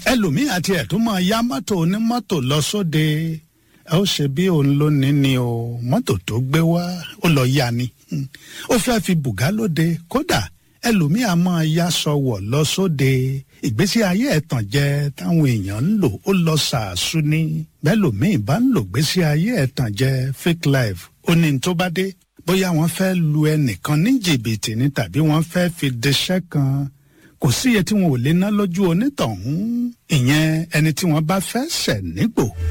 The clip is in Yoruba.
ẹlòmíì àti ẹ̀ tó máa yá mọ́tò onímọ́tò lọ sóde ẹ ó ṣe bí òun ló ní ni o mọ́tò tó gbé wá ó lọ yá ni ó fẹ́ fi bùgá lóde kódà ẹlòmíì á máa yá sọ̀wọ̀ lọ sóde ìgbésí ayé ẹ̀tàn jẹ táwọn èèyàn ń lò ó lọ sàásù ní bẹ́ẹ̀ lòmíì bá ń lò gbésí ayé ẹ̀tàn jẹ fake life ó ní tó bá dé bóyá wọ́n fẹ́ lu ẹnìkan ní jìbìtì ni tàbí wọ́n fẹ́ fi deṣẹ́ kan kò sí iye tí wọn ò lè ná lójú onítọ̀hún ìyẹn ẹni tí wọ́n bá fẹ́ ṣẹ̀ nígbò.